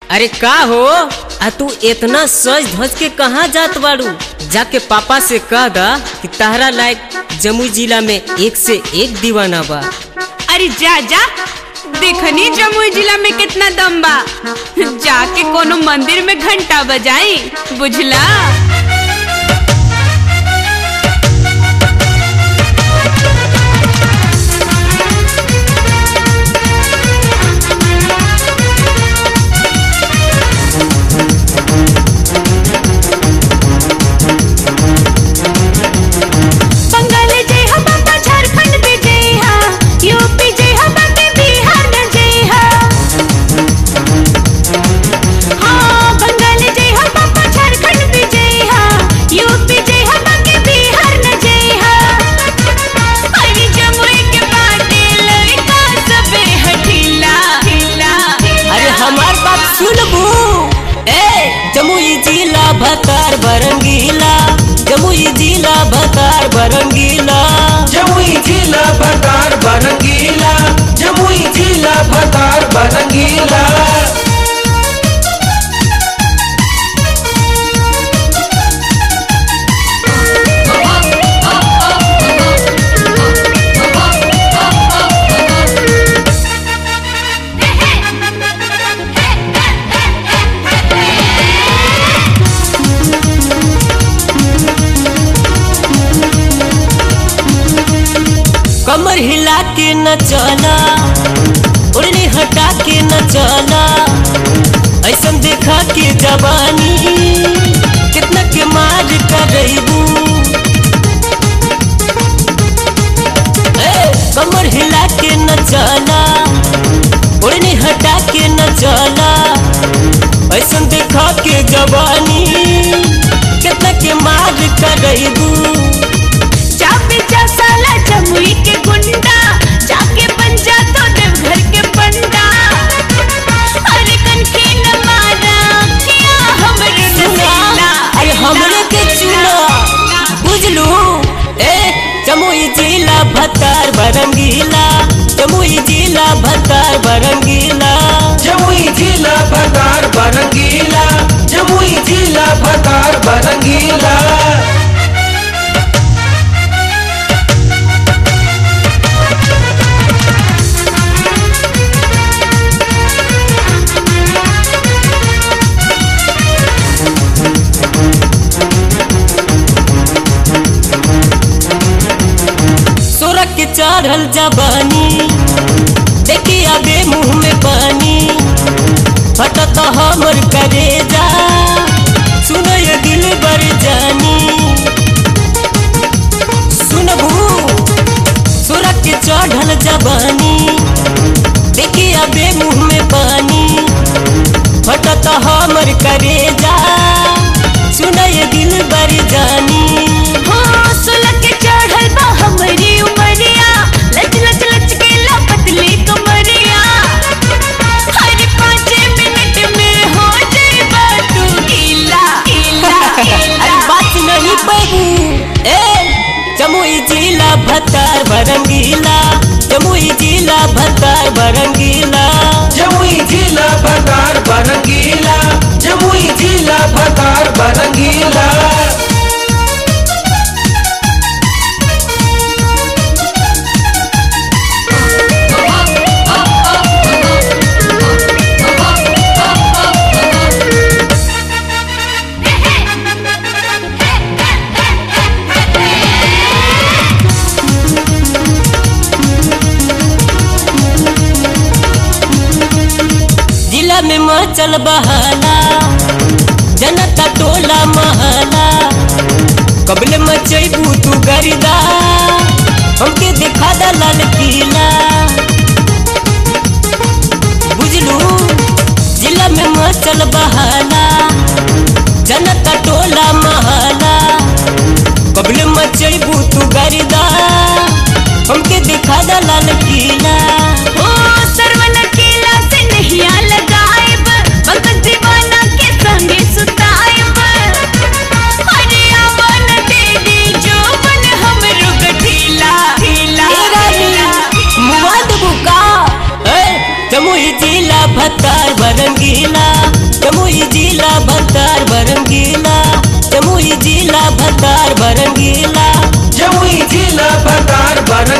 अरे का हो आ तू इतना सज धज के कहाँ जात बाड़ू जाके पापा से कह दा कि तहरा लायक जमुई जिला में एक से एक दीवाना बा अरे जा जा देखनी जमुई जिला में कितना दम बा जाके कोनो मंदिर में घंटा बजाई बुझला बंगाल जय हा बाबा झारखंड भी जय हा यूपी जय हा बाबा बिहार में जय हा हाँ बंगाल जय हा बाबा झारखंड भी जय हा यूपी जय हा बाबा बिहार में जय हा अरे जमुई के बाटे लड़का सबे हठीला हिला अरे हमार बात सुनबू ए जमुई जिला भतार बरंगीला जमुई जिला भतार बरंगीला जमुई जिला भतार बनगीला जमुई जिला भतार बनगीला कमर हिला के न चला उड़नी हटा के न चला ऐसन देखा के जवानी कितना के मार करबू कमर हिला के न चला उड़नी हटा के न चला ऐसन देखा के जवानी कितना के मार करबू चापे जा साला जमुई के गुंडा जाके बन जा तो देवघर के पंडा अरे कनखी न मारा किया हमरे नसीला अरे हमरे के चुना बुझलू ए जमुई जिला भतार बरंगीला जमुई जिला भतार बरंगीला जमुई जिला भतार बनगीला जमुई जिला भतार बनगीला सोरख के चढ़ल जबानी देखी आगे मुंह में पानी फटत हमर करेजा सुनो ये दिल बर जानी सुनबू सोरख के चढ़ल जबानी देखी आगे मुंह में पानी फटत हमर करेजा सुनो ये दिल बर जानी हाँ सुलग के चढ़ल बा हमरी उमरिया लच लच लच के ला पतली कमरिया हर पाँच मिनट में हो जाएगा तू गीला गीला अरे बात नहीं बाबू ए जमुई जिला भतार बरंगीला जमुई जिला भतार बरंगीला जमुई जिला भतार बनगीला जमुई जिला भतार बनगीला जिला में मचल बहाला जनता टोला महला कबले मचैबू तू गरिदा हमके दिखा दा लाल किला बुझलू जिला में मचल बहाला जनता टोला महला कबले मचैबू तू गरिदा हमके दिखा दा लाल किला ओ सरवन केला से नहिया लगाएब बगल दीवाना के संगे सुताएब अरे आवन दे दी जो बन हमरो गठीला ढीला ए रानी, मुआ देबू का? ए, जमुई जिला भतार बरंगीला भतार बरंगीला जमुई जिला भतार बरंगीला